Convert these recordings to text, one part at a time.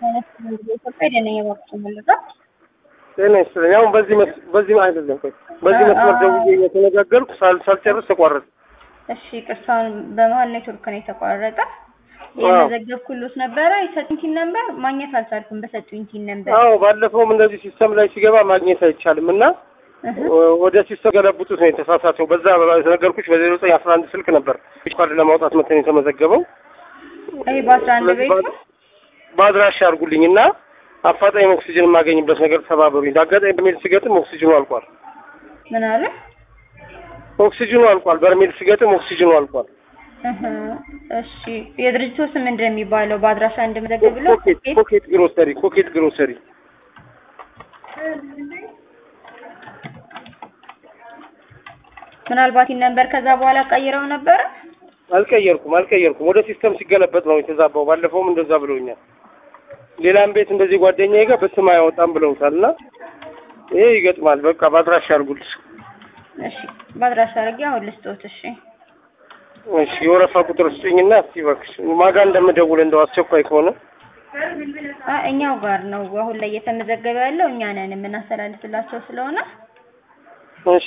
ኢትዮጵያ ደነኛ ባክሽ ምልጋ ጤና ይስጥልኝ። አሁን በዚህ መስ በዚህ አይደለም ቆይ በዚህ መስመር ደውዬ እየተነጋገርኩ ሳል ሳልጨርስ ተቋረጠ። እሺ ቅርሳውን በመሀል ኔትወርክ ነው የተቋረጠ። የመዘገብኩሎት ነበረ የሰጡኝ ቲን ነበር ማግኘት አልቻልኩም። በሰጡኝ ቲን ነበር አዎ ባለፈውም እንደዚህ ሲስተም ላይ ሲገባ ማግኘት አይቻልም እና ወደ ሲስተም ገለብጡት ነው የተሳሳተው። በዛ የተነገርኩሽ በዜሮ ዘጠኝ አስራ አንድ ስልክ ነበር ካርድ ለማውጣት መተን የተመዘገበው። ይሄ በአስራ አንድ ቤት ነው። በአድራሻ አድርጉልኝ እና አፋጣኝ ኦክሲጅን የማገኝበት ነገር ተባበሩኝ። አጋጣሚ በርሜል ስገጥም ኦክሲጅኑ አልቋል። ምን አለ? ኦክሲጅኑ አልቋል። በርሜል ስገጥም ኦክሲጅኑ አልቋል። እህ እሺ የድርጅቱ ስም ምንድን ነው የሚባለው? በአድራሻ እንድመዘግብ ብሎ ኮኬት ኮኬት ግሮሰሪ ኮኬት ግሮሰሪ ምናልባት ይህን ነበር ከዛ በኋላ ቀይረው ነበረ። አልቀየርኩም አልቀየርኩም። ወደ ሲስተም ሲገለበጥ ነው የተዛባው። ባለፈውም እንደዛ ብለውኛል። ሌላም ቤት እንደዚህ ጓደኛዬ ጋር በስም አያወጣም ብለውታል እና ይሄ ይገጥማል። በቃ በአድራሻ አድርጉልኝ። እሺ በአድራሻ አድርጌ አሁን ልስጦት። እሺ እሺ የወረፋ ቁጥር ስጭኝና እስቲ እባክሽ ማጋ እንደምደውል እንደው አስቸኳይ ከሆነ አ እኛው ጋር ነው አሁን ላይ እየተመዘገበ ያለው እኛ ነን የምናስተላልፍላቸው ስለሆነ እሺ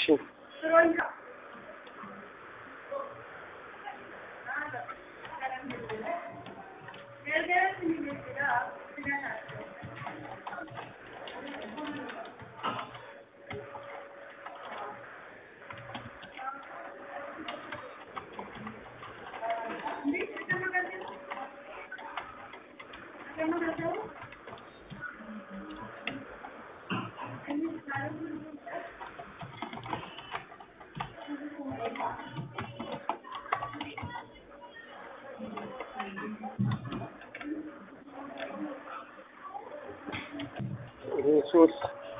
ሶስት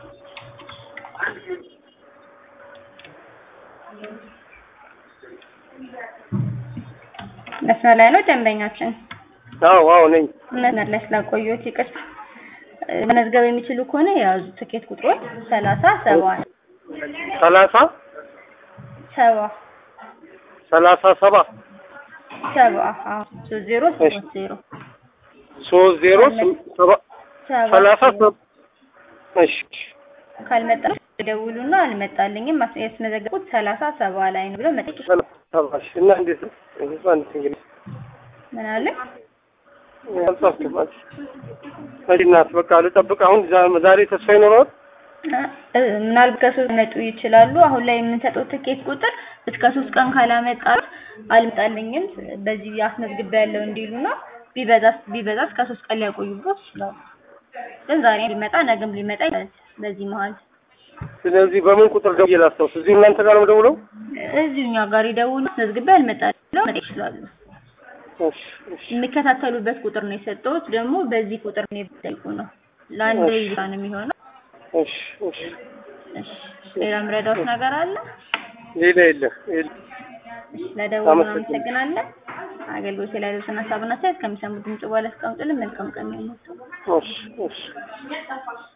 መስመር ላይ ነው ደንበኛችን። አዎ አዎ ነኝ። መስመር ላይ ስላቆየሁት ይቅርታ። መመዝገብ የሚችሉ ከሆነ የያዙ ትኬት ቁጥሮች ሰላሳ ሰባ ነው። ሰላሳ ሰባ ሰላሳ ሰባ ሰባ አዎ ሶስት ዜሮ ሶስት ዜሮ ሶስት ዜሮ ስም- ሰባ ሰባ ሰላሳ ሰባ እሺ ካልመጣ ደውሉና አልመጣልኝም ማስ- ያስመዘገቡት ሰላሳ ሰባ ላይ ነው ብሎ መጠየቅ ሰላሳ ሰባ እሺ እና እንዴት ነው? እሱ አንድ እንግዲህ ምን አለ? አልጻፍኩም። እሺ እናት በቃ ልጠብቅ። አሁን ዛ- ዛሬ ተስፋ ይኖረዋል። እ ምናልባት ከሶስት መጡ ይችላሉ። አሁን ላይ የምንሰጠው ትኬት ቁጥር እስከ ሶስት ቀን ካላመጣ አልመጣልኝም በዚህ አስመዝግቤ ያለው እንዲሉ ነው። ቢበዛ ቢበዛ እስከ ሶስት ቀን ሊያቆዩበት ይችላሉ። ግን ዛሬ ሊመጣ ነገም ሊመጣ ይችላል። በዚህ መሀል ስለዚህ በምን ቁጥር ደውዬ ላስታውስ? እዚሁ እናንተ ጋር ነው ደውለው? እዚሁ እኛ ጋር ይደውሉ። አስመዝግቤ አልመጣልኝ ብለው መጠየቅ ይችላሉ። እሺ እሺ የሚከታተሉበት ቁጥር ነው የሰጠሁት። ደግሞ በዚህ ቁጥር ነው የሚጠይቁ ነው። ለአንድ ብቻ ነው የሚሆነው። እሺ እሺ እሺ ሌላ ምረዳውት ነገር አለ? ሌላ የለም የለም። ለደውሉ አመሰግናለሁ። እናመሰግናለን። አገልግሎት ላይ ያሉትን ሀሳብና አስተያየት ከሚሰሙት ድምጽ በኋላ አስቀምጡልን። መልካም ቀን ይሁንላችሁ። እሺ እሺ